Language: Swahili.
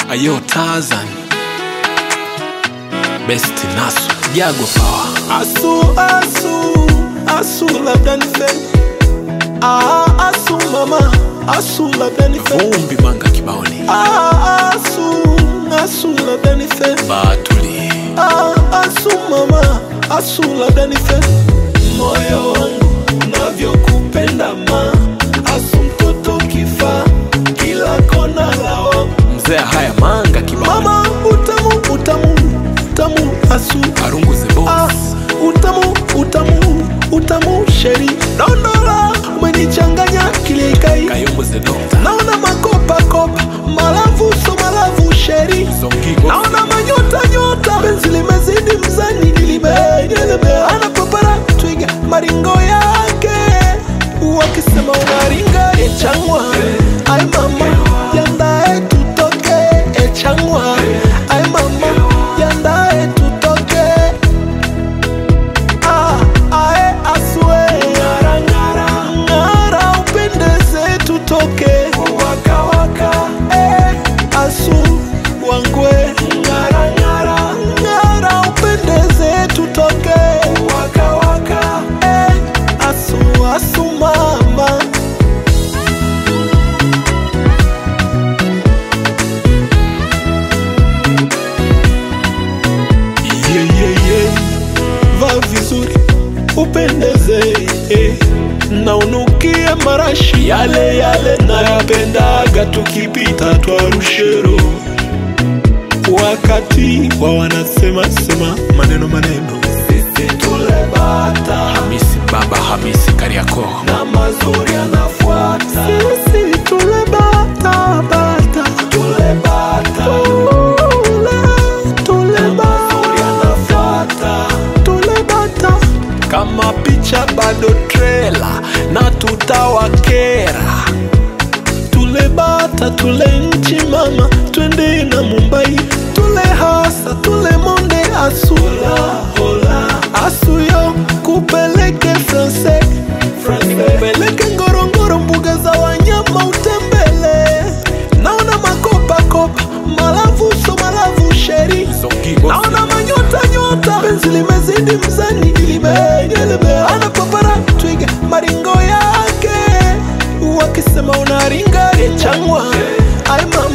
Ayo Tarzan Best Nasu Jago Power Asu, asu, asu labda nife ah, asu mama, asu labda nife Vumbi Manga Kibaoni ah, asu, asu labda nife Batuli ah, asu mama, asu labda nife moyo wangu unavyokupenda ma asu mtoto kifa kila kona lao Mzee haya Manga Kibaoni mama utamu utamu utamu asu Arungu the Boss Ah, utamu utamu utamu sheri dondola umenichanganya kilikai Kayombo the Doctor naona makopa kopa malavu so malavu sheri Zongigo naona manyota nyota penzi limezidi mzani nilibegelebe anapopara twiga maringo yake wakisema unaringa echangwa ai mama yandae tutoke echangwa ai mama yandae tutoke Ah, ae aswe ngara ngara ngara upendeze tutoke waka waka eh asu wangwe ngara ngara ngara upendeze tutoke waka waka eh asu asu mama yeah, yeah, yeah. va vizuri upendeze eh. na unukie marashi yale yale nayapendaga tukipita twarushero wakati wa wanasema sema maneno maneno sisi tulebata Hamisi Baba Hamisi Kariako na mazuri anafuata sisi tulebata bata tulebata tule tulebata anafuata tulebata kama picha bado trela na tutawakera tulebata tule nchi mama twende na mumbai tule hasa tule monde asula hola asuyo kupeleke france kupeleke ngorongoro mbuga za wanyama utembele naona makopakopa malavu so malavu sheri Zongigo naona manyota nyota penzi limezidi mzani ilibegelebe anapopara twiga maringo yake wakisema unaringa echangwa ai mama